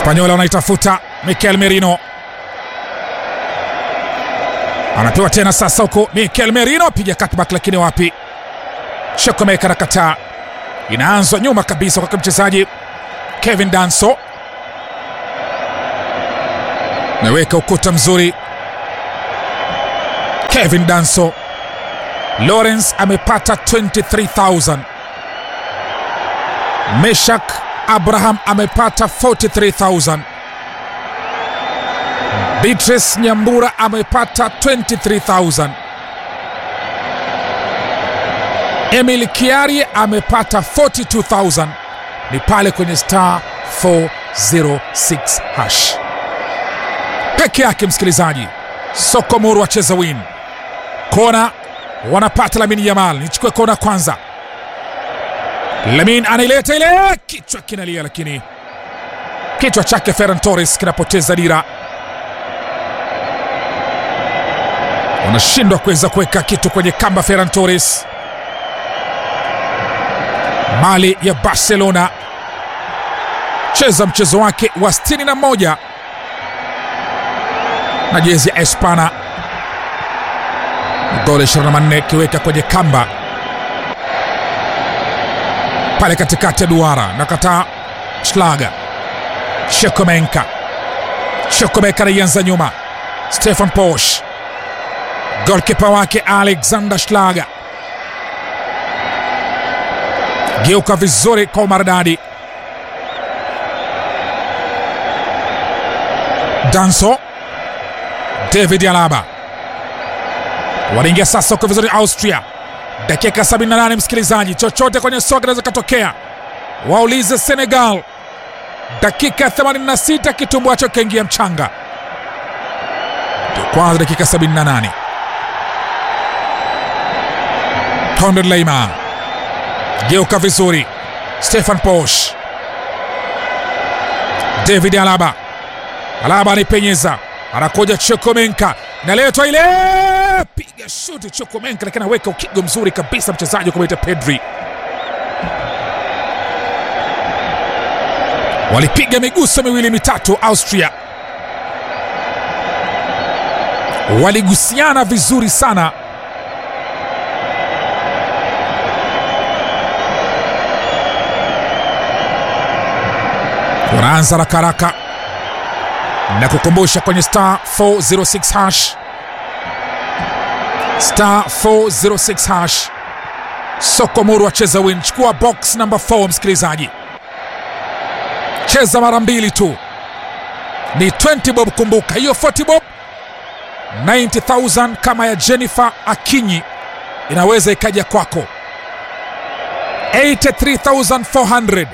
Spanyola wanaitafuta Mikel Merino, anapewa tena sasa huko. Mikel Merino piga cutback, lakini wapi, Shokomeka na kataa. Inaanzwa nyuma kabisa kwa mchezaji Kevin Danso, meweka ukuta mzuri. Kevin Danso, Lawrence amepata 23000 Meshak Abraham amepata 43000 Beatrice Nyambura amepata 23000 Emil Kiari amepata 42000 ni pale kwenye star 406 hash peke yake. Msikilizaji, Sokomoro wacheza win kona, wanapata Lamini Yamal. Nichukue kona kwanza. Lamin anaileta ile, kichwa kinalia, lakini kichwa chake Ferran Torres kinapoteza dira. Wanashindwa kuweza kuweka kitu kwenye kamba. Ferran Torres, mali ya Barcelona, cheza mchezo wake wa 61 na jezi ya Espana, goli 24 kiweka kwenye kamba pale katikati ya duara na kataa Schlager. Shekomenka, Shekomenka anaianza nyuma. Stefan Posch, golkipa wake Alexander Schlager, geuka vizuri kwa umaridadi. Danso, David Alaba wanaingia sasa kwa vizuri Austria dakika 78, msikilizaji, chochote kwenye soka inaweza katokea. Waulize Senegal, dakika 86 kitumbuacho kaingia mchanga. Ndio kwanza dakika 78. Konrad Laimer geuka vizuri, Stefan Posch, David Alaba, Alaba anipenyeza, anakuja Chokomenka, naletwa ile piga shuti Chokomenka, lakini anaweka ukigo mzuri kabisa mchezaji kumwita Pedri. Walipiga miguso miwili mitatu, Austria waligusiana vizuri sana. Wanaanza haraka haraka na kukumbusha kwenye star 406 hash star 406 hash. Sokomoro wacheza win, chukua box number 4 msikilizaji, cheza mara mbili tu, ni 20 bob. Kumbuka hiyo 40 bob 90000 kama ya Jennifer Akinyi inaweza ikaja kwako 83400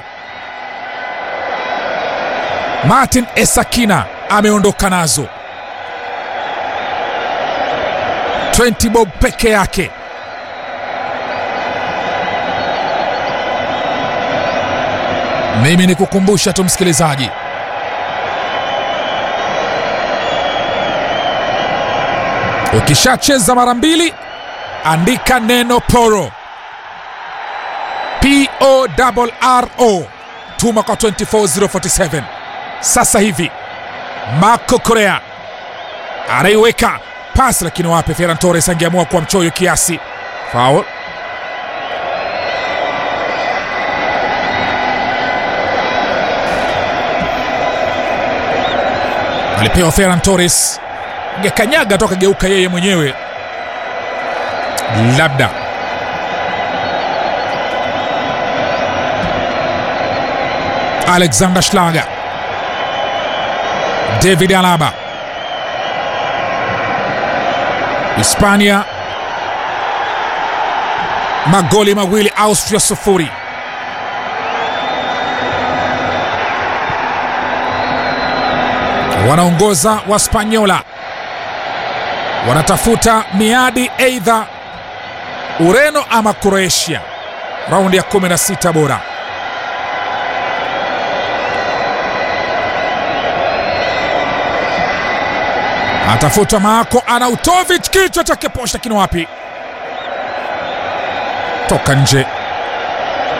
Martin Esakina ameondoka nazo 20 bob peke yake. Mimi ni kukumbusha tu msikilizaji, ukishacheza mara mbili andika neno poro, P O R R O, tuma kwa 24047 sasa hivi. Marco Correa anaiweka pasi lakini wape, Ferran Torres angeamua kuwa mchoyo kiasi. Foul. Alipewa Ferran Torres, angekanyaga toka geuka yeye mwenyewe labda. Alexander Schlager, David Alaba Hispania magoli mawili, Austria sufuri. Wanaongoza Waspanyola, wanatafuta miadi aidha Ureno ama Kroatia, raundi ya 16 bora. Atafuta Marko Arnautovic, kichwa chake posha kino wapi, toka nje.